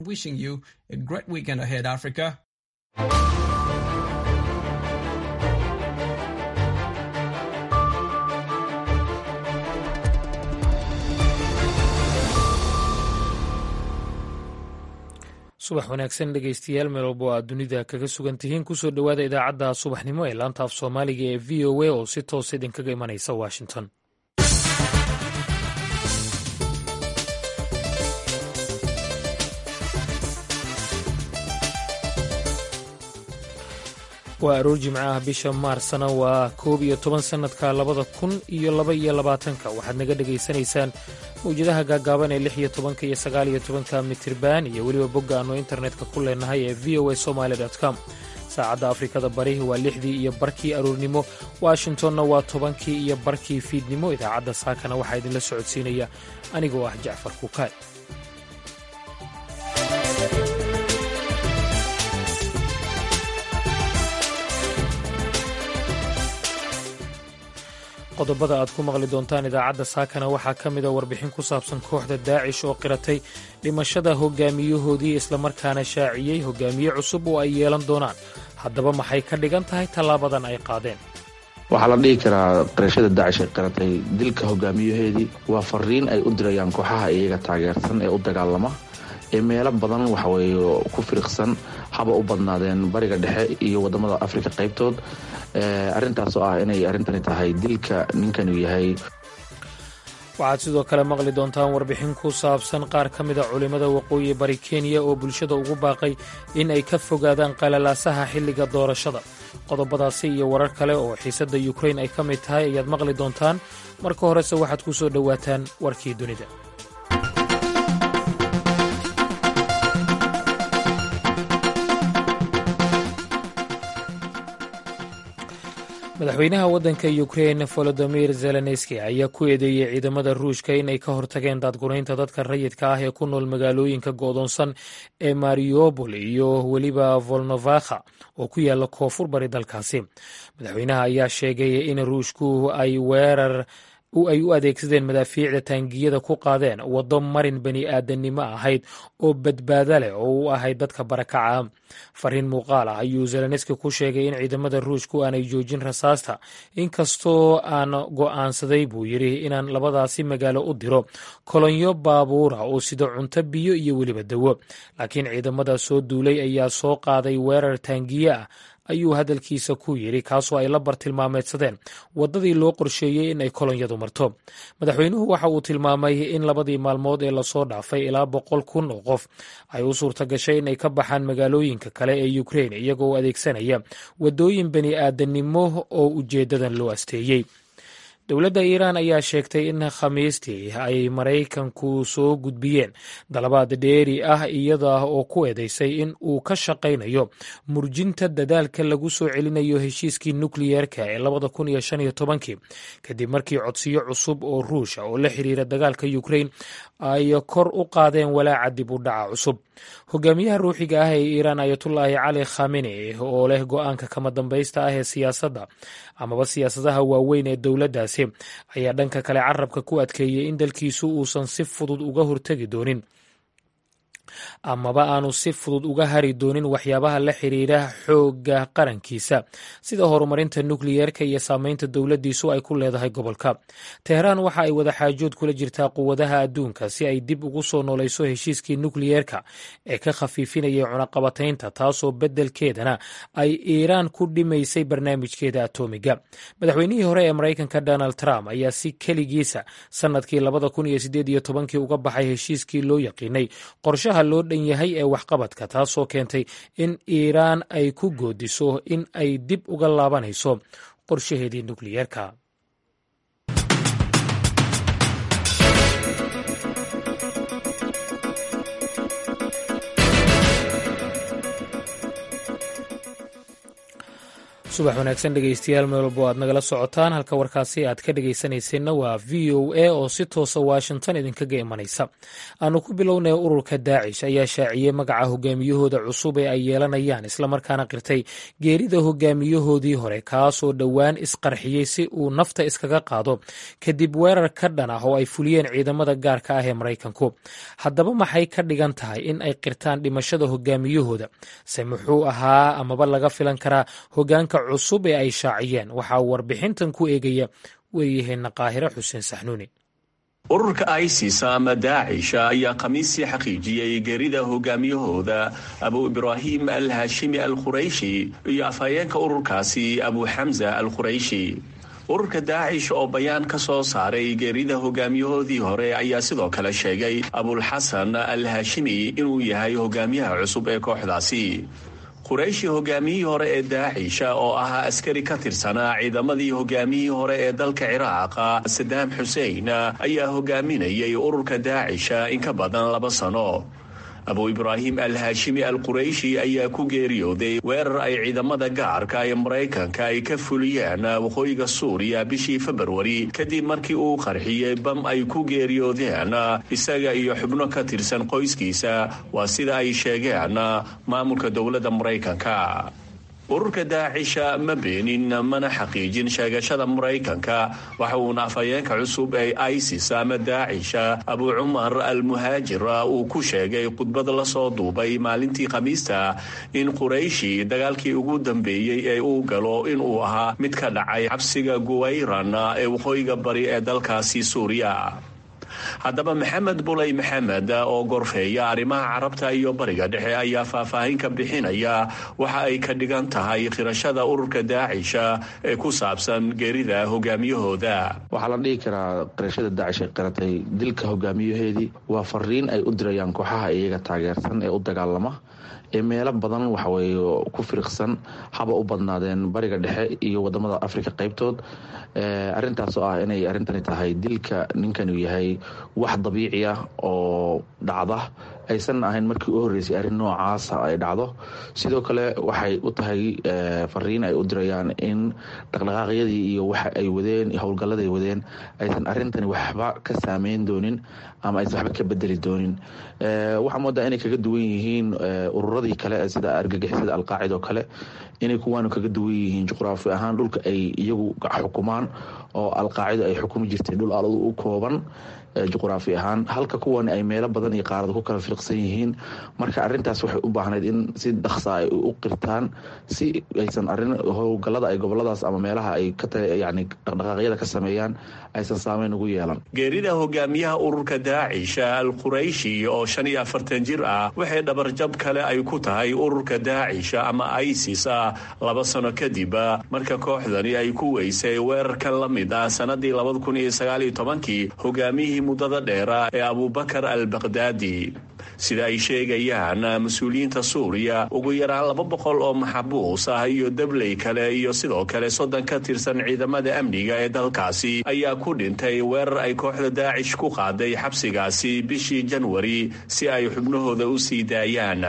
Wishing you a great weekend ahead, Africa. subax wanaagsan dhegaystayaal meel walba oo aad dunida kaga sugan tihiin kusoo dhowaada idaacadda subaxnimo ee laanta af soomaaliga ee v o a oo si toos idinkaga imanaysa washington waa aroor jimco ah bisha maarsna waa koob iyo toban sannadka labada kun iyo laba iyo labaatanka waxaad naga dhegaysanaysaan mawjadaha gaagaaban ee lix iyo tobanka iyo sagaal iyo tobanka mitirban iyo weliba bogga aannu internetka ku leenahay ee v o a somaali com saacadda afrikada bari waa lixdii iyo barkii aroornimo washingtonna waa tobankii iyo barkii fiidnimo idaacadda saakana waxaa idinla socodsiinaya anigoo ah jacfar kukaay qodobada aad ku maqli doontaan idaacadda saakana waxaa ka mida warbixin ku saabsan kooxda daacish oo qiratay dhimashada hogaamiyahoodii islamarkaana shaaciyey hogaamiye cusub oo ay yeelan doonaan haddaba maxay ka dhigan tahay tallaabadan ay qaadeen waxaa la dhihi karaa qirashada daacish ay qiratay dilka hogaamiyaheedii waa fariin ay u dirayaan kooxaha iyaga taageersan ee u dagaalama ee meelo badan waxaweye ku firiqsan haba u badnaadeen bariga dhexe iyo wadamada afrika qaybtood arrintaas oo ah inay arrintani tahay dilka ninkanu yahay waxaad sidoo kale maqli doontaan warbixin ku saabsan qaar ka mida culimmada waqooyi bari kenya oo bulshada ugu baaqay in ay ka fogaadaan qalalaasaha xilliga doorashada qodobadaasi iyo warar kale oo xiisadda yukrain ay ka mid tahay ayaad maqli doontaan marka horese waxaad ku soo dhowaataan warkii dunida madaxweynaha waddanka ukrein volodimir zelenski ayaa ku eedeeyey ciidamada ruushka inay ka hortageen daadgunaynta dadka rayidka ah ee ku nool magaalooyinka go'doonsan ee mariobol iyo weliba volnovakha oo ku yaala koonfur bari dalkaasi madaxweynaha ayaa sheegay in ruushku ay weerar ay u adeegsadeen madaafiicda taangiyada ku qaadeen waddo marin bani aadannimo ahayd oo badbaado leh oo u ahayd dadka barakaca fariin muuqaal ah ayuu zelenski ku sheegay in ciidamada ruushku aanay joojin rasaasta inkastoo aan go'aansaday buu yidhi inaan labadaasi magaalo u diro kolonyo baabuura oo sida cunto biyo iyo weliba dawo laakiin ciidamada soo duulay ayaa soo qaaday weerar taangiye ah ayuu hadalkiisa ku yidhi kaasoo ay la bartilmaameedsadeen waddadii loo qorsheeyey in ay kolonyadu marto madaxweynuhu waxa uu tilmaamay in labadii maalmood ee lasoo dhaafay ilaa boqol kun oo qof ay u suurta gashay inay ka baxaan magaalooyinka kale ee ukrein iyagoo adeegsanaya waddooyin bani aadannimo oo ujeeddadan loo asteeyey dowladda iiraan ayaa sheegtay in khamiistii ay maraykanku soo gudbiyeen dalabaad dheeri ah iyada oo ku eedeysay in uu ka shaqaynayo murjinta dadaalka lagu soo celinayo heshiiskii nukliyeerka ee labada kun iyo shan iyo tobankii kadib markii codsiyo cusub oo ruusha oo la xiriira dagaalka ukrain ay kor u qaadeen walaaca dib u dhaca cusub hogaamiyaha ruuxiga ah ee iiraan ayatullaahi cali khamene oo leh go-aanka kama dambaysta ah ee siyaasadda amaba siyaasadaha waaweyn ee dowladdaasi ayaa dhanka kale carabka ku adkeeyey in dalkiisu uusan si fudud uga hortegi doonin amaba aanu si fudud uga hari doonin waxyaabaha la xiriira xoogga qarankiisa sida horumarinta nukliyeerka iyo saameynta dowladdiisu ay ku leedahay gobolka teheraan waxa ay wadaxaajood kula jirtaa quwadaha adduunka si ay dib ugu soo noolayso heshiiskii nukliyeerka ee ka khafiifinayay cunaqabataynta taasoo beddelkeedana ay iiraan ku dhimaysay barnaamijkeeda atoomiga madaxweynihii hore ee maraykanka donald trump ayaa si keligiisa sannadkii labada kun iyo sideed iyo tobankii uga baxay heshiiskii loo yaqiinay qorshaha loo dhan yahay ee waxqabadka taasoo keentay in iiraan ay ku goodiso in ay dib uga laabanayso qorshaheedii nukliyeerka subax wanaagsan dhegeystayaal meel walbo aad nagala socotaan halka warkaasi aad ka dhegeysanayseena waa v o a oo si toosa washington idinkaga imanaysa aanu ku bilownay ururka daacish ayaa shaaciyey magaca hogaamiyahooda cusub ee ay yeelanayaan islamarkaana qirtay geerida hogaamiyahoodii hore kaasoo dhowaan isqarxiyey si uu nafta iskaga qaado kadib weerar ka dhan ah oo ay fuliyeen ciidamada gaarka ah ee maraykanku haddaba maxay ka dhigan tahay in ay qirtaan dhimashada hogaamiyahooda se muxuu ahaa amaba laga filan karaa hogaanka cusub ee ay shaaciyeen waxaa warbixintan ku eegaya waryaheena qaahire xuseen saxnuuni ururka isis ama daacish ayaa khamiistii xaqiijiyey geerida hogaamiyahooda abu ibraahim al haashimi al khurayshi iyo afhayeenka ururkaasi abu xamza al khurayshi ururka daacish oo bayaan ka soo saaray geerida hogaamiyahoodii hore ayaa sidoo kale sheegay abulxasan al haashimi inuu yahay hogaamiyaha cusub ee kooxdaasi qurayshi hogaamiyihii hore ee daacisha oo ahaa askari ka tirsanaa ciidamadii hogaamiyihii hore ee dalka ciraaq sadaam xusein ayaa hogaaminayay ururka daacisha in ka badan laba sano abu ibraahim al haashimi al qurayshi ayaa ku geeriyooday weerar ay ciidamada gaarka ee maraykanka ay ka fuliyeen waqooyiga suuriya bishii februari kadib markii uu qarxiyey bam ay ku geeriyoodeen isaga iyo xubno ka tirsan qoyskiisa waa sida ay sheegeen maamulka dowladda maraykanka ururka daacisha ma beenin mana xaqiijin sheegashada maraykanka waxa uuna afhayeenka cusub ee isis ama daacisha abu cumar al muhaajir uu ku sheegay khudbad lasoo duubay maalintii khamiista in qurayshi dagaalkii ugu dambeeyey ee uu galo inuu ahaa mid ka dhacay xabsiga guwayran ee waqooyiga bari ee dalkaasi suuriya haddaba maxamed buley maxamed oo gorfeeya arrimaha carabta iyo bariga dhexe ayaa faahfaahin ka bixinaya waxa ay ka dhigan tahay khirashada ururka daacisha ee ku saabsan geerida hogaamiyahooda waxaa la dhihi karaa qirashada daacish ay qiratay dilka hogaamiyaheedii waa fariin ay u dirayaan kooxaha iyaga taageersan ee u dagaalama ee meelo badan waxaweye ku firiqsan haba u badnaadeen bariga dhexe iyo wadamada africa qaybtood arintaas oo ah inay arrintani tahay dilka ninkanu yahay wax dabiici ah oo dhacda aysan ahayn markii u horreysay arrin noocaasa ay dhacdo sidoo kale waxay u tahay fariin ay u dirayaan in dhaqdhaqaaqyadii iyo waxa ay wadeen howlgalladay wadeen aysan arrintani waxba ka saameyn doonin ama aysan waxba ka bedeli doonin waxaa moodaa inay kaga duwan yihiin ururadii kale sida argagixisada alqaacida oo kale inay kuwaanu kaga duwan yihiin juqraafi ahaan dhulka ay iyagu xukumaan oo alqaacida ay xukumi jirtay dhul aladu u kooban juqraafi ahaan halka kuwan ay meelo badan iyo qaarada ku kala firqsan yihiin marka arintaas waxay u baahnayd in si dhaqsa ay u qirtaan si aysan arin howlgallada ay goboladaas ama meelaha ay yani dhaqdhaqaaqyada ka sameeyaan aysan saameyn ugu yeelan geerida hogaamiyaha ururka daacisha al qurayshi oo shan iyo afartan jir ah waxay dhabarjab kale ay ku tahay ururka daacisha ama isis ah laba sano kadib marka kooxdani ay ku weysay weerarkan la mid ah sanadii labada kun iyo sagaaliyo tobankii hogaamiyihii muddada dheera ee abubakar al baqdaadi sida ay sheegayaan mas-uuliyiinta suuriya ugu yaraan laba boqol oo maxabuus ah iyo dabley kale iyo sidoo kale soddon ka tirsan ciidamada amniga ee dalkaasi ayaa ku dhintay weerar ay kooxda daacish ku qaaday xabsigaasi bishii janwari si ay xubnahooda u sii daayaan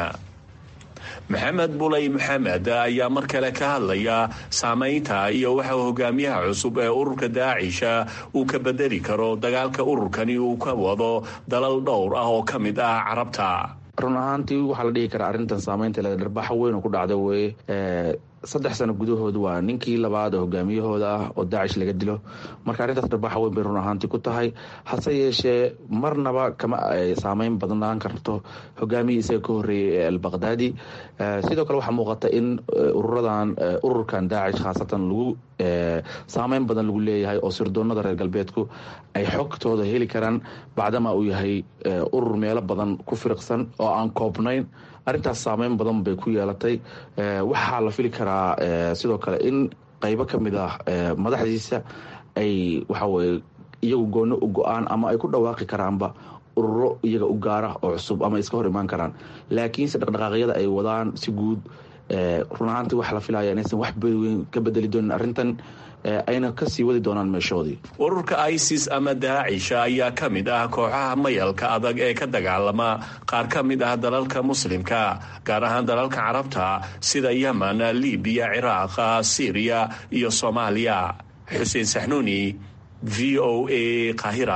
maxamed buley maxamed ayaa mar kale ka hadlaya saamaynta iyo waxa hogaamiyaha cusub ee ururka daacisha uu ka bedeli karo dagaalka ururkani uu ka wado dalal dhowr ah oo ka mid ah carabta run ahaantii waxaa la dhihi karaa arrintan saamaynta le dharbaxa weyn oo ku dhacda weye saddex sano gudahood waa ninkii labaad oo hogaamiyahooda ah oo daacish laga dilo marka arrintaas dharbaxa weyn bay run ahaantii ku tahay hase yeeshee marnaba kama saameyn badnaan karto hogaamiyii isaga ka horreeyey ee albaqdaadi sidoo kale waxaa muuqata in ururadan ururkan daacish khaasatan lagu saameyn badan lagu leeyahay oo sirdoonada reer galbeedku ay xogtooda heli karaan bacdama uu yahay urur meelo badan ku firiqsan oo aan koobnayn arrintaas saameyn badan bay ku yeelatay waxaa la fili karaa sidoo kale in qaybo ka mid ah madaxdiisa ay waxaweye iyagu gooni u go-aan ama ay ku dhawaaqi karaanba ururo iyaga u gaara oo cusub ama iska hor imaan karaan laakiinse dhaqdhaqaaqyada ay wadaan si guud run ahaantii waxaa la filaya inaysan wax weyn ka bedeli doonin arrintan ayna kasii wadi doonaan meeshoodii ururka isis ama daacisha ayaa ka mid ah kooxaha mayalka adag ee ka dagaalama qaar ka mid ah dalalka muslimka gaar ahaan dalalka carabta sida yemen libiya ciraaq syriya iyo soomaaliya xuseen saxnuuni v o a qahira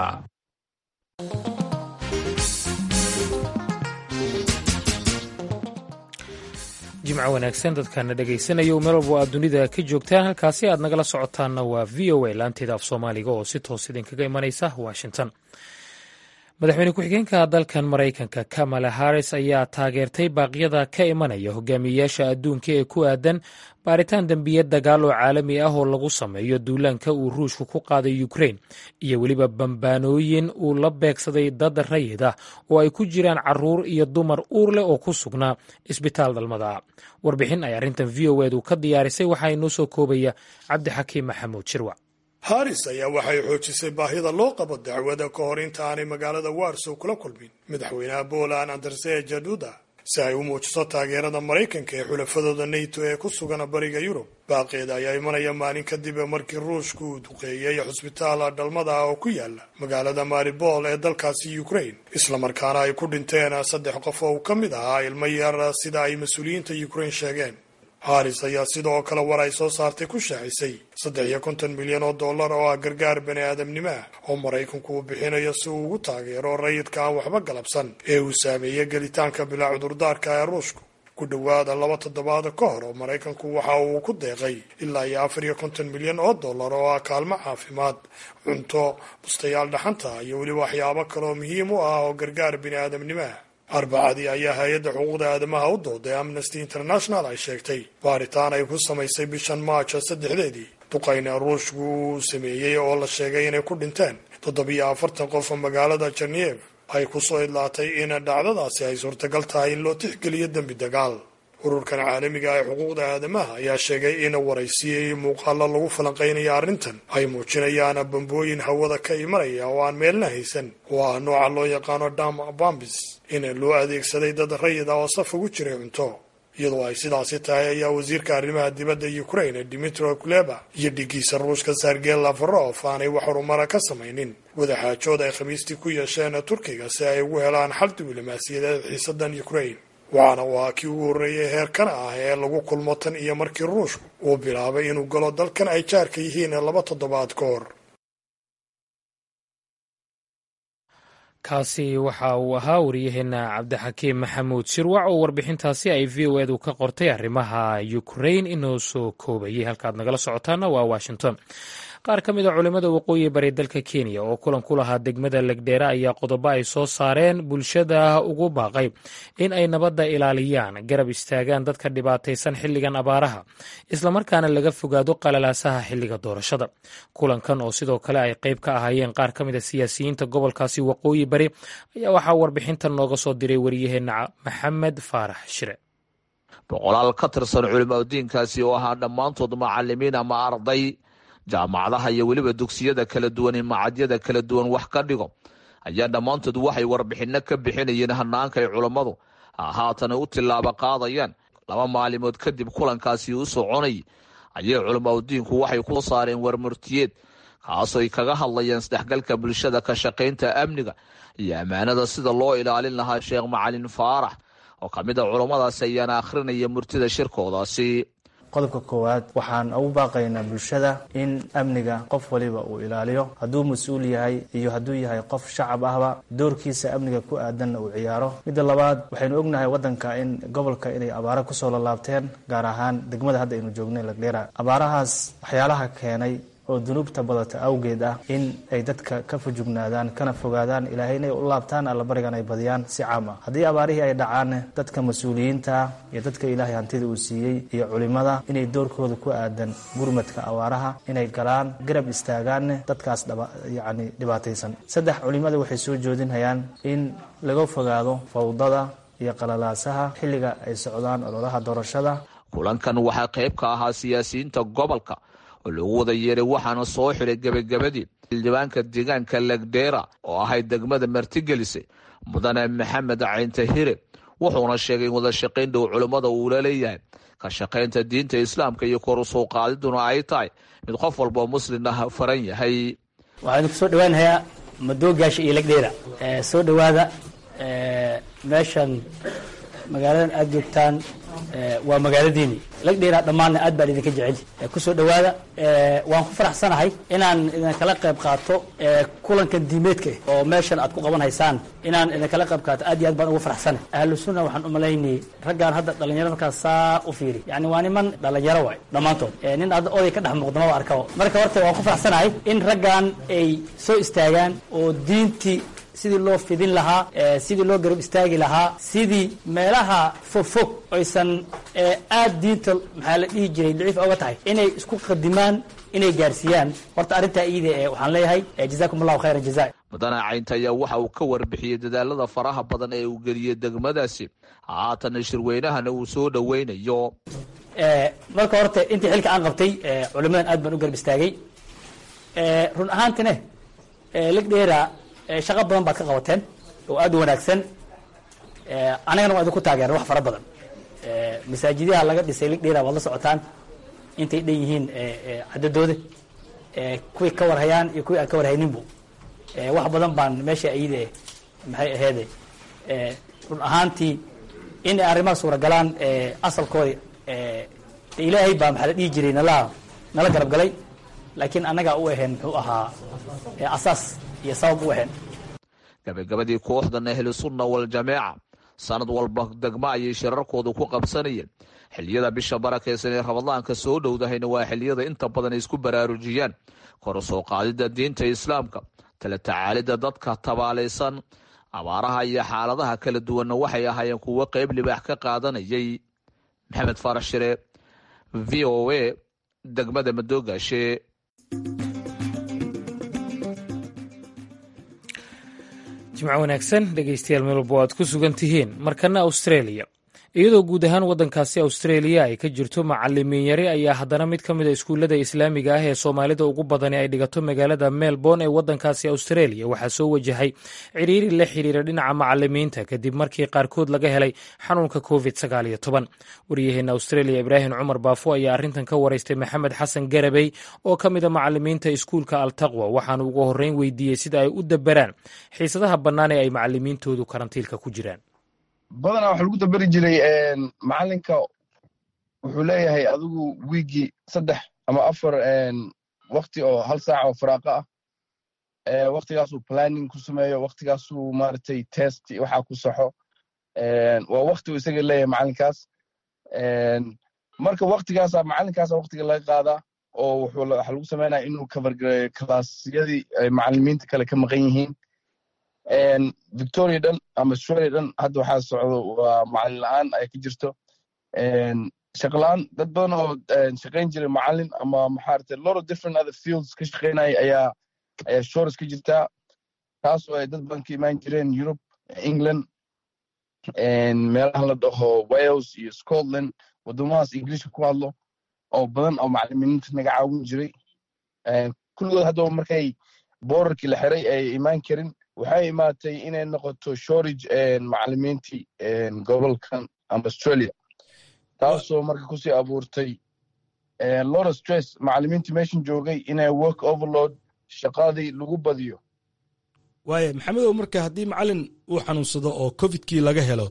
jimco wanaagsan dadkaana dhegaysanaya meel walbo aad dunida ka joogtaan halkaasi aad nagala socotaanna waa v o a laanteeda af soomaaliga oo si toos idinkaga imanaysa washington madaxweyne ku-xigeenka dalkan maraykanka kamala harris ayaa taageertay baaqyada ka imanaya hogaamiyeyaasha adduunka ee ku aadan baaritaan dembiyad dagaal oo caalami ah oo lagu sameeyo duulaanka uu ruushku ku qaaday ukrain iyo weliba bambaanooyin uu la beegsaday dad rayid ah oo ay ku jiraan caruur iyo dumar uur leh oo ku sugnaa isbitaal dhalmada warbixin ay arrintan v o edu ka diyaarisay waxaa inoo soo koobaya cabdixakiim maxamuud shirwac haris ayaa waxay xoojisay baahida loo qabo dacwada ka hor inta aanay magaalada warsow kula kulmin madaxweynaha poland andersea jaduda si ay u muujiso taageerada maraykanka ee xulafadooda nato ee ku sugan bariga yurub baaqeeda ayaa imanaya maalin kadib markii ruushku uu duqeeyey xusbitaal dhalmada ah oo ku yaala magaalada maribol ee dalkaasi ukraine islamarkaana ay ku dhinteen saddex qof oo uu ka mid ahaa ilmo yar sida ay mas-uuliyiinta ukraine sheegeen haris ayaa sidoo kale war ay soo saartay ku shaacisay saddex iyo konton milyan oo dollar oo ah gargaar bani aadamnimo ah oo maraykanku uu bixinayo si uu ugu taageero rayidka aan waxba galabsan ee uu saameeyey gelitaanka bilaa cudurdaarka ee ruushku ku dhowaada laba toddobaad ka hor oo maraykanku waxa uu ku deeqay ilaa iyo afar iyo konton milyan oo dollar oo ah kaalmo caafimaad cunto bustayaal dhaxanta iyo weliba waxyaabo kaleoo muhiim u ah oo gargaar bini aadamnimo ah arbacadii ayaa hay-adda xuquuqda aadamaha u dooday amnesty international ay sheegtay baaritaan ay ku samaysay bishan maajo saddexdeedii duqayna ruushku uu sameeyey oo la sheegay inay ku dhinteen toddobiyo afartan qof oo magaalada jeneev ay kusoo idlaatay in dhacdadaasi ay suurtagal tahay in loo tixgeliyo dembi dagaal ururkan caalamiga ee xuquuqda aadamaha ayaa sheegay in waraysiyey muuqaalo lagu falanqaynaya arrintan ay muujinayaan bambooyin hawada ka imanaya oo aan meelna haysan oo ah nooca loo yaqaano dam bambis in loo adeegsaday dad rayid ah oo saf ugu jiray cunto iyadoo ay sidaasi tahay ayaa wasiirka arrimaha dibadda ukraine dimitro kuleba iyo dhigiisa ruushka sergey lavrov aanay wax horumara ka samaynin wadaxaajood ay khamiistii ku yeesheen turkiga si ay ugu helaan xal diblomaasiyadeed xiisadan ukraine waxaana uu ahaa kii ugu horreeyay heerkan ah ee lagu kulmo tan iyo markii ruushku uu bilaabay inuu galo dalkan ay jaarka yihiin laba toddobaad ka hor kaasi waxa uu ahaa waryaheena cabdixakiim maxamuud shirwac oo warbixintaasi ay v o edu ka qortay arrimaha ukrain inoo soo koobayay halkaad nagala socotaana waa washington qaar ka mid a culimmada waqooyi bari dalka kenya oo kulan ku lahaa degmada legdheere ayaa qodobo ay soo saareen bulshada ugu baaqay in ay nabadda ilaaliyaan garab istaagaan dadka dhibaataysan xilligan abaaraha islamarkaana laga fogaado qalalaasaha xilliga doorashada kulankan oo sidoo kale ay qayb ka ahaayeen qaar ka mid a siyaasiyiinta gobolkaasi waqooyi bari ayaa waxaa warbixintan nooga soo diray waryaheena maxamed faarax shire boqolaal ka tirsan culimadiinkaasi oo ahaa dhammaantood macalimiin ama arday jaamacadaha iyo weliba dugsiyada kala duwan ee macadyada kala duwan wax ka dhigo ayaa dhammaantood waxay warbixinno ka bixinayeen hanaanka ay culammadu haatana u tillaabo qaadayaan laba maalimood kadib kulankaasi u soconay ayay culamaudiinku waxay ku saareen warmurtiyeed kaasooy kaga hadlayeen isdhexgalka bulshada ka shaqaynta amniga iyo ammaanada sida loo ilaalin lahaa sheekh macalin faarax oo ka mid a culammadaasi ayaana akhrinaya murtida shirkoodaasi qodobka koowaad waxaan ugu baaqaynaa bulshada in amniga qof waliba uu ilaaliyo hadduu mas-uul yahay iyo hadduu yahay qof shacab ahba doorkiisa amniga ku aadanna uu ciyaaro midda labaad waxaynu ognahay waddanka in gobolka inay abaaro kusoo lalaabteen gaar ahaan degmada hadda aynu joognay lagdheera abaarahaas waxyaalaha keenay oo dunuubta badata awgeed ah in ay dadka ka fujugnaadaan kana fogaadaan ilaahay inay u laabtaan allabarigan ay badiyaan si caam ah haddii abaarihii ay dhacaanne dadka mas-uuliyiinta iyo dadka ilaahay hantida uu siiyey iyo culimada inay doorkooda ku aadan gurmadka abaaraha inay galaan garab istaagaanne dadkaas yacni dhibaataysan saddex culimada waxay soo joodinhayaan in laga fogaado fawdada iyo qalalaasaha xilliga ay socdaan ololaha doorashada kulankan waxaa qayb ka ahaa siyaasiyiinta gobolka oo lagu wada yeeray waxaana soo xiray gebagabadii xildhibaanka deegaanka legdheera oo ahayd degmada martigelisay mudane maxamed cayntahire wuxuuna sheegay in wada shaqayn dhow culimmada uula leeyahay ka shaqaynta diinta islaamka iyo kor u soo qaadiduna ay tahay mid qof walboo muslim ah faran yahay waxaan idinku soo dhawaanayaa madoogaasha iyo legdheera soo dhowaada meeshan magaaladan aada joogtaan waa magaaladiini lagdheera dhammaanna aad baan idinka jecel kusoo dhowaada waan ku faraxsanahay inaan idinkala qayb qaato kulankan diimeedka oo meeshan aad ku qaban haysaan inaan idinkala qayb qaato aad iyo aad baan ugu faraxsanahay ahlu sunna waxaan umalaynay raggaan hadda dhalinyaro markaas saa u fiiri yani waa niman dhalinyaro waay dhammaantood nin hadda oday ka dhex muuqda maba arkaba marka horta waan ku faraxsanahay in raggan ay soo istaagaan oo diintii sidii loo fidin lahaa sidii loo garab istaagi lahaa sidii meelaha fogfog aysan aad diinta maxaa la dhihi jiray daciif oga tahay inay isku qadimaan inay gaarsiiyaan horta arrintaa iida ee waxaan leeyahay jazakum allahu khayran jaza mudane caynta ayaa waxa uu ka warbixiyey dadaalada faraha badan ee uu geliyey degmadaasi haatana shirweynahana uu soo dhoweynayo marka horta intii xilka aan qabtay culimadan aad baan u garab istaagay run ahaantina ligdheera shaqo badan baad ka qabateen oo aad u wanaagsan anagana waa idinku taageera wax fara badan masaajidaha laga dhisay ligdheera waad la socotaan intay dhan yihiin cadadooda kuwii ka warhayaan iyo kuwii aan ka warhayninbu wax badan baan meesha ayide maxay aheede run ahaantii in ay arrimaha suuragalaan asalkoodi ilaahay baa maxaa la dhihi jiray nala nala garab galay laakiin annagaa u ahayn muxuu ahaa asaas iyo sabab u ahayn gabagabadii kooxdan ahlu sunna waljamaaca sanad walba degmo ayay shirarkooda ku qabsanayeen xiliyada bisha barakaysan ee ramadaanka soo dhowdahayna waa xiliyada inta badan ay isku baraarujiyaan kor u soo qaadida diinta islaamka tala tacaalida dadka tabaalaysan abaaraha iyo xaaladaha kala duwanna waxay ahaayeen kuwo qeyb libaax ka qaadanayay maxamed faarax shire v o a degmada madoogaashe jimco wanaagsan dhegeystayaal meel walba o aad ku sugan tihiin markana australia iyadoo guud ahaan waddankaasi australia ay ka jirto macalimiin yari ayaa haddana mid ka mid a iskuullada islaamiga ah ee soomaalida ugu badani ay dhigato magaalada melbourne ee waddankaasi australia waxaa soo wajahay ciriiri la xiriira dhinaca macalimiinta kadib markii qaarkood laga helay xanuunka covid sagaal iyo toban waryaheena australia ibraahim cumar baafo ayaa arrintan ka waraystay maxamed xasan garabey oo ka mid a macalimiinta iskuulka altaqwa waxaanu ugu horreyn weydiiyey sida ay u daberaan xiisadaha bannaan ee ay macalimiintoodu karantiilka ku jiraan badanaa waxa lagu daberi jiray macalinka wuxuu leeyahay adigu wiigii saddex ama afar wakti oo hal saac oo faraaqo ah waktigaasuu planning ku sameeyo waktigaasuu maaragtay test waxaa ku saxo waa wakti uu isaga leeyahay macalinkaas marka waktigaasa macalinkaasa waktiga laga qaadaa oo wuxuu waxa lagu sameynaya inuu covergareeyo kalaasyadii ay macalimiinta kale ka maqan yihiin victoria dhan ama australia dhan hadda waxaa socdo waa macalin la-aan ay ka jirto shaqla-aan dad badan oo shaqayn jiray macalin ama maxaarate lot of different other fields ka shaqaynaya ayaa ayaa shores ka jirtaa taas oo ay dad badan ka imaan jireen europe england meelaha la dhaho wales iyo scotland waddamadaas ingiliishka ku hadlo oo badan oo macalimiinta naga caawin jiray kulligood haddaba markay boorarkii la xiray ay imaan karin waxay imaatay inay noqoto shortage macalimiintii gobolkan ama australia taasoo marka kusii abuurtay lot of stress macalimiintii meeshan joogay inay work overload shaqadii lagu badiyo waaya maxamedow marka haddii macalin uu xanuunsado oo covidkii laga helo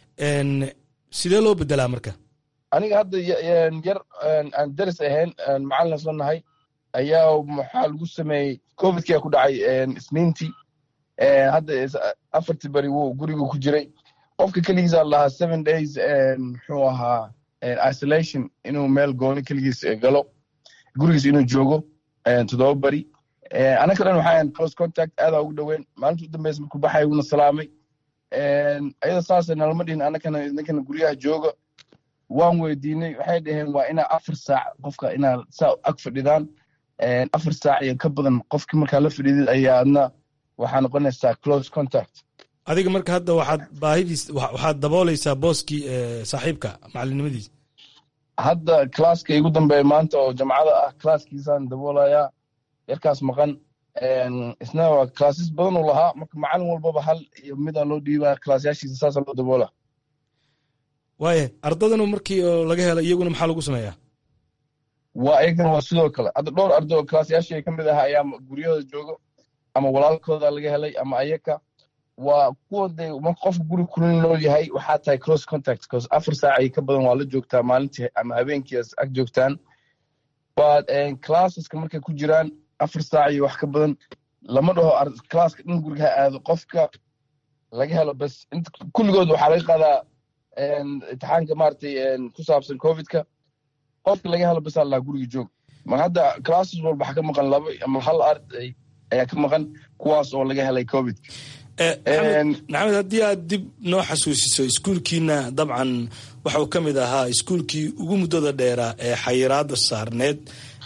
sidee loo bedelaa marka aniga hadda yar aan daris ahayn macalin soo nahay ayaa maxaa lagu sameeyey covidkia ku dhacay isniintii hadda afartii beri wuu gurigu ku jiray qofka keligiisa lahaa seven days muxuu ahaa isolation inuu meel gooni keligiis galo gurigiis inuu joogo toddoba beri anaka dhan waxaa close contact aadaa ugu dhoweyn maalinta u dambeysa markuu baxay wuuna salaamay ayada saasa nalama dhihin anakana idinkana guryaha jooga waan weydiinay waxay dhaheen waa inaa afar saac qofka inaa saa ag fadhidaan afar saac iyo ka badan qofkii markaa la fadhiidid ayaa adna waxaa noqonaysaa close contact adiga marka hadda waxaad baahidiis waxaad daboolaysaa booskii saaxiibka macalinimadiisa hadda classka igu dambeeya maanta oo jamcada ah classkiisaan daboolayaa yarkaas maqan isna waa classes badan uu lahaa marka macalin walbaba hal iyo midaa loo dhiibaa classyaashiisa saasa loo daboola waaya ardadanu markii oo laga helo iyaguna maxaa lagu sameeyaa waa iyagana waa sidoo kale hadda dhowr arday oo kalaasyaashii ka mid aha ayaa guryahooda joogo ama walaalkooda laga helay ama ayaka waa kuwa de marka qofka guri kula nool yahay waxaa tahay close contact cause afar saac ay ka badan waa la joogtaa maalintii ama habeenkii ag joogtaan but classeska markay ku jiraan afar saac iyo wax ka badan lama dhaho classka dhan guriga ha aado qofka laga helo bas kulligood waxaa laga qaadaa imtixaanka maaragtay ku saabsan covidka qofka laga helo bas allaa guriga joog ma hadda classes walba waxaa ka maqan laba ama hal arday ayaa ka maqan kuwaas oo laga helay covid maxamed haddii aad dib noo xasuusiso iskuulkiina dabcan waxau ka mid ahaa iskuulkii ugu muddada dheeraa ee xayiraada saarneed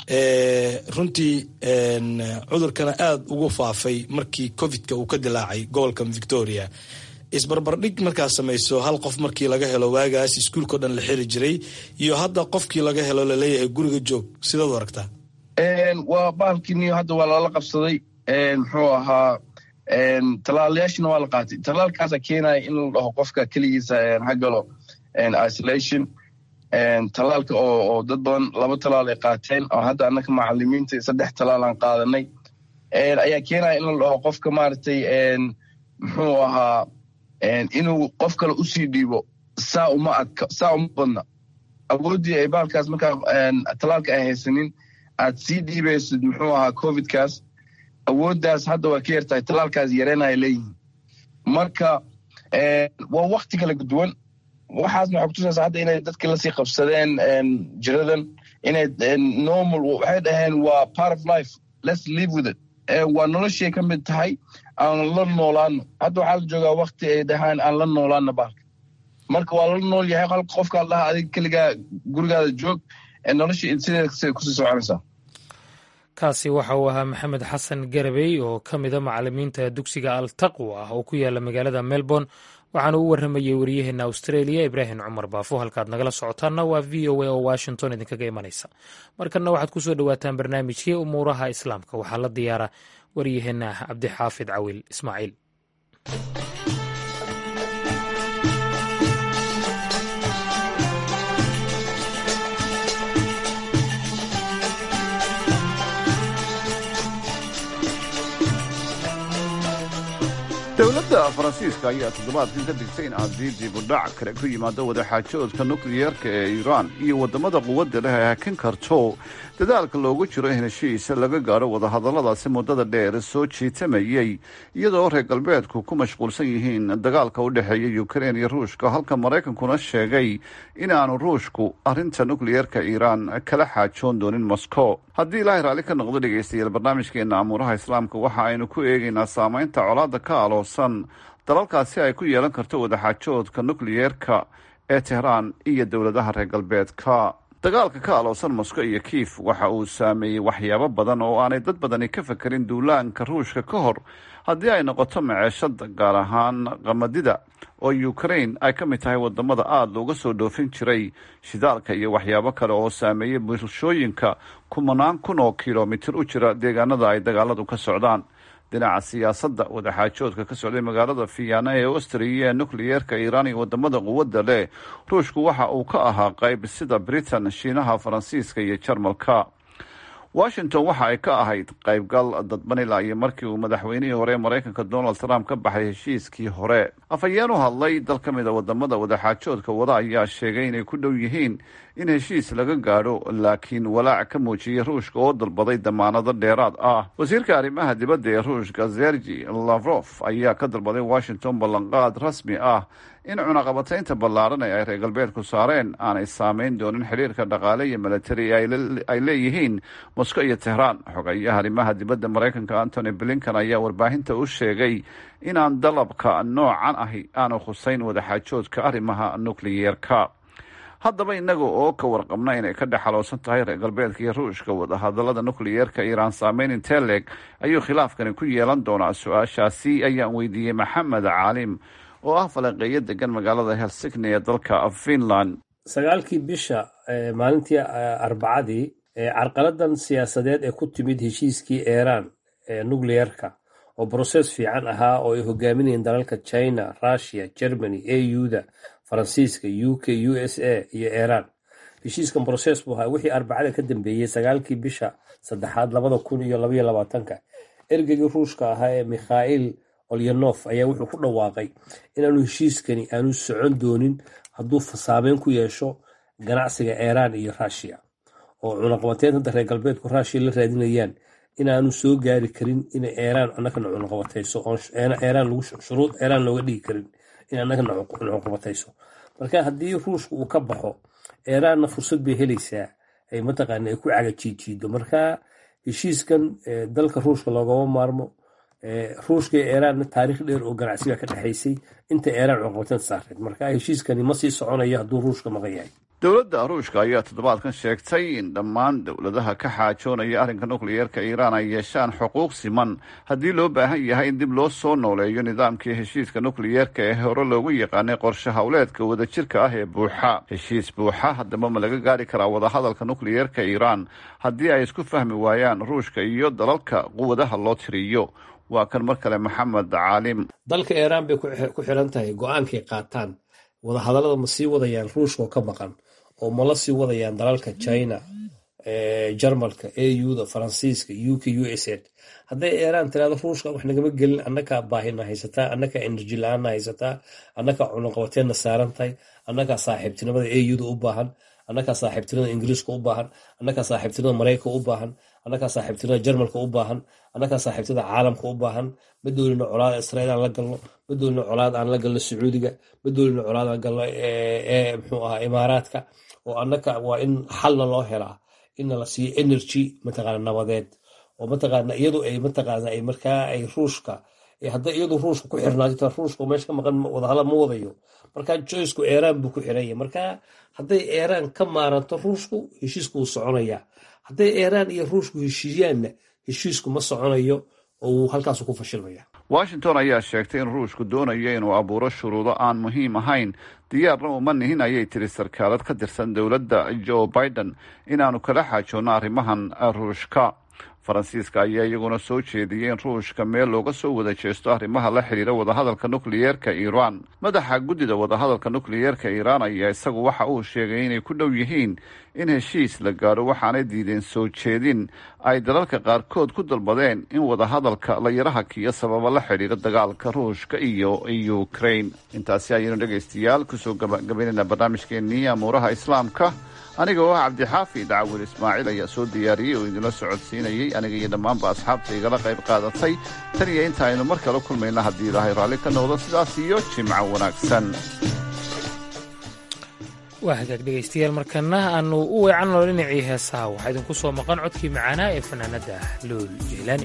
runtii cudurkana aada ugu faafay markii covidka uu ka dilaacay gobolka victoria isbarbardhig markaad samayso hal qof markii laga helo waagaas iskuulkao dhan la xiri jiray iyo hadda qofkii laga helo laleeyahay guriga joog sidaad u aragtaa waa bahalkiiniyo hadda waa lala qabsaday muxuu ahaa tallaalayaashina waa la qaatay tallaalkaasa keenaya in la dhaho qofka keligiisa ha galo isolation tallaalka oo dad badan laba tallaal ay qaateen oo hadda annaka macalimiinta saddex tallaal aan qaadanay ayaa keenaya in la dhaho qofka maaragtay muxuu ahaa inuu qof kale usii dhiibo saa uma adka saa uma badna awooddii ay bahalkaas markaa tallaalka ay haysanin aad sii dhiibaysid muxuu ahaa covidkaas awooddaas hadda waa ka yartahay tallaalkaas yareenaya leeyihin marka waa wakti kala duwan waxaasna waxay kutusaysaa hadda inay dadki lasii qabsadeen jiradan inay normal waxay dhaheen waa part of life let's live with it waa noloshay ka mid tahay aan la noolaano hadda waxaa la joogaa wakti ay dhahaan aan la noolaano bahalka marka waa la nool yahay hal qofkaa dhaha adiga keligaa gurigaada joog nolosha sideeda kusii soconaysaa kaasi waxa uu ahaa maxamed xasan garabey oo ka mida macalimiinta dugsiga altaqwa ah oo ku yaala magaalada melbourne waxaana u warramayey waryaheena australia ibraahim cumar baafo halkaad nagala socotaanna waa v o a oo washington idinkaga imanaysa markanna waxaad ku soo dhowaataan barnaamijkii umuuraha islaamka waxaa la diyaara waryaheena cabdixaafid cawil ismaaciil dowladda faransiiska ayaa toddobaadkan ka digtay in haddii dibudhac kale ku yimaado wadaxaajoodka nukliyeerka ee iiraan iyo waddamada quwadda leh ay hakin karto dadaalka loogu jiro in heshiis laga gaadho wadahadalladaasi muddada dheer soo jiitamayey iyadoo reer galbeedku ku mashquulsan yihiin dagaalka u dhexeeya ukrein iyo ruushka halka maraykankuna sheegay inaanu ruushku arrinta nukliyeerka iiraan kala xaajoon doonin moscow haddii ilaahay raalli ka noqdo dhegaystayaal barnaamijkeena amuuraha islaamka waxa aynu ku eegaynaa saamaynta colaadda ka aloosan dalalkaasi ay ku yeelan karto wadaxaajoodka nukliyeerka ee tehraan iyo dowladaha reer galbeedka dagaalka ka aloosan moscow iyo kiif waxa uu saameeyey waxyaabo badan oo aanay dad badani ka fekerin duulaanka ruushka ka hor haddii ay noqoto maceeshada gaar ahaan qamadida oo ukrain ay ka mid tahay wadamada aada looga soo dhoofin jiray shidaalka iyo waxyaabo kale oo saameeyey bulshooyinka kumanaan kun oo kilomitir u jira deegaanada ay dagaaladu ka socdaan dhinaca siyaasadda wadaxaajoodka ka socday magaalada fiyana ee austriya ee nukliyeerka iiraan iyo wadamada quwadda leh ruushku waxa uu ka ahaa qayb sida britain shiinaha faransiiska iyo jarmalka washington waxa ay ka ahayd qaybgal dadban ilaa iyo markii uu madaxweynihii hore ee maraykanka donald trump ka baxay heshiiskii hore afhayeen u hadlay dal ka mida wadamada wadaxaajoodka wada ayaa sheegay inay ku dhow yihiin in heshiis laga gaadho laakiin walaac ka muujiyey ruushka oo dalbaday damaanado dheeraad ah wasiirka arrimaha dibadda ee ruushka sergi lavrof ayaa ka dalbaday washington ballanqaad rasmi ah in cunaqabataynta ballaaran ee ay reer galbeedku saareen aanay saameyn doonin xidhiirka dhaqaale iyo milatari ay leeyihiin moscow iyo tehraan xogayaha arrimaha dibadda maraykanka antony blinkan ayaa warbaahinta u sheegay inaan dalabka noocan ahi aanu khuseyn wadaxaajoodka arrimaha nukliyeerka haddaba innaga oo ka warqabna inay ka dhex xaloosan tahay reer galbeedka iyo ruushka wadahadallada nukliyeerka iiraan saameyn intee leeg ayuu khilaafkani ku yeelan doonaa su-aashaasi ayaan weydiiyey maxamed caalim oo ah falanqeeyo degan magaalada helsigni ee dalka finland sagaalkii bisha maalintii arbacadii carqaladan siyaasadeed ee ku timid heshiiskii iiraan ee nukliyeerka oo broses fiican ahaa oo ay hogaaminayeen dalalka china russia germany auda faransiiska u k u s a iyo iiraan heshiiskan broses buu ahaa wixii arbacada ka dambeeyey sagaalkii bisha saddexaad labada kun iyo labaiyo labaatanka ergeygii ruushka ahaa ee mikhail olyanof ayaa wuxuu ku dhawaaqay inaanu heshiiskani aanu socon doonin hadduu saameyn ku yeesho ganacsiga iiraan iyo ruushiya oo cunaqabateynta reer galbeedku ruushiya la raadinayaan inaanu soo gaari karin inay iiraan annagana cunaqabatayso shuruud iiraan looga dhigi karin in annagana cunaqabatayso marka haddii ruushka uu ka baxo iiraanna fursad bay helaysaa ay mataqaana ay ku cagajiijiido marka heshiiskan dalka ruushka loogama maarmo ruushka iyo iiraanna taariikh dheer oo ganacsiga ka dhexaysay inta iiraan cunaqabateynta saareed marka heshiiskani ma sii soconayo hadduu ruushka maqan yahay dowladda ruushka ayaa toddobaadkan sheegtay in dhammaan dowladaha ka xaajoonaya arrinka nukliyeerka iiraan ay yeeshaan xuquuq siman haddii loo baahan yahay in dib loo soo nooleeyo nidaamkii heshiiska nukliyeerka ee hore loogu yaqaanay qorshe howleedka wadajirka ah ee buuxa heshiis buuxa haddaba ma laga gaari karaa wadahadalka nukliyeerka iiraan haddii ay isku fahmi waayaan ruushka iyo dalalka quwadaha loo tiriyo waa kan mar kale maxamed caalim dalka iiraan bay ku xiran tahay go-aankay qaataan wadahadallada ma sii wadayaan ruushka oo ka maqan oo ma la sii wadayaan dalalka china jarmalka auda faransiiska uk u s a hadday iiraan tiraado ruushka wax nagama gelin annakaa baahina haysataa annakaa enerji la-aanna haysataa annakaa cunaqabateenna saaran tahay annakaa saaxiibtinimada auda u baahan annakaa saaxiibtinimada ingiriiska u baahan annakaa saaxiibtinimada maraykanka u baahan annakaa saaxiibtinimada jarmalka u baahan annakaa saaxiibtinimada caalamka u baahan ma doolino colaad israiil aan la galno ma doolino colaad aan la galno sacuudiga ma doolino colaad aan galno muxuu ahaa imaaraadka oo annaka waa in xalna loo helaa inna la siiyo energy mataqaana nabadeed oo mataqaana iyadu ay mataqaana ay markaa ay ruushka hadday iyadu ruushka ku xirnaato ruushka meesha ka maqan wadahadal ma wadayo marka joysku iiraan buu ku xiranya marka hadday iiraan ka maaranto ruushku heshiisku wuu soconayaa hadday iiraan iyo ruushku heshiiyaanna heshiisku ma soconayo oo wuu halkaasu ku fashilmaya washington ayaa sheegtay in ruushku doonayo inuu abuuro shuruudo aan muhiim ahayn diyaarna uma nihin ayay tiri sarkaalad ka tirsan dowladda joe biden inaanu kala xaajoonno arrimahan ruushka faransiiska ayaa iyaguna soo jeediyey in ruushka meel looga soo wada jeesto arrimaha la xidhiira wadahadalka nukliyeerka iiraan madaxa guddida wadahadalka nukliyeerka iiraan ayaa isagu waxa uu sheegay inay ku dhow yihiin in heshiis la gaadho waxaanay diideen soo jeedin ay dalalka qaarkood ku dalbadeen in wadahadalka la yaraha kiyo sababa la xidhiira dagaalka ruushka iyo ukraine intaasi ayaynu dhegaystayaal kusoo gabagabaynayna barnaamijkeennii amuuraha islaamka aniga oo ah cabdixaafi dacawil ismaaciil ayaa soo diyaariyey oo idinla socodsiinayey aniga iyo dhammaanba asxaabta igala qayb qaadatay tan iyo inta aynu mar kale kulmayna haddii ilaahay raalli ka noqdo sidaas iyo jimco wanaagsan waa hagaag dhegaystayaal markana aanu u weecanno dhinacii heesaha waxaa idinku soo maqan codkii macaanaa ee fanaanadda lool jeylaani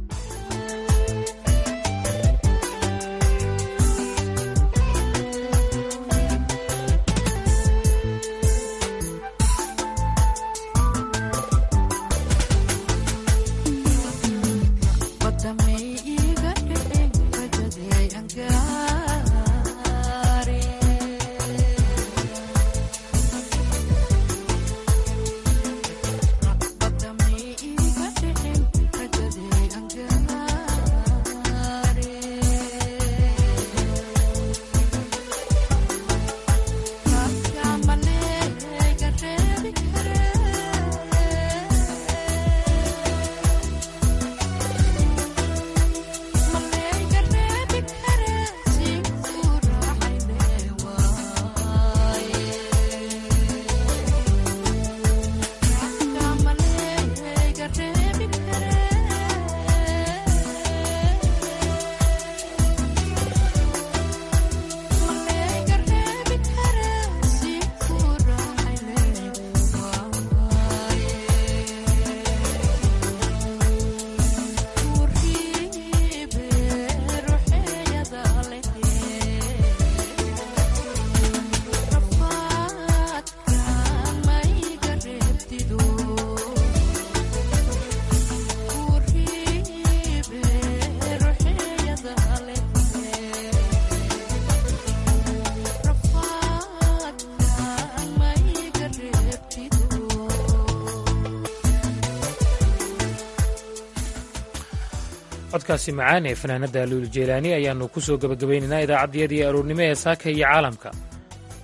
codkaasi macaan ee fanaanadda luul jeylaani ayaannu ku soo gebagabaynaynaa idaacaddiyadii aroornimo ee saaka iyo caalamka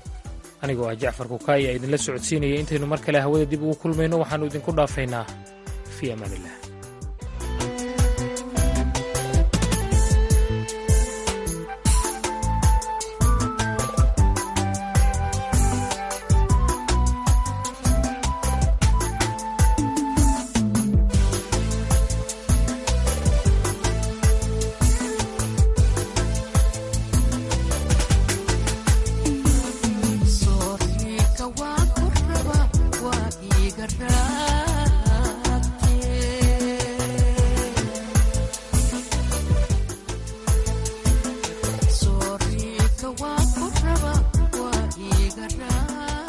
anigoo ah jacfar kukaaya idinla socodsiinaya intaynu mar kale hawada dib ugu kulmayno waxaannu idinku dhaafaynaa fii amaaniillah Sorry, kawan kuraba wa igarra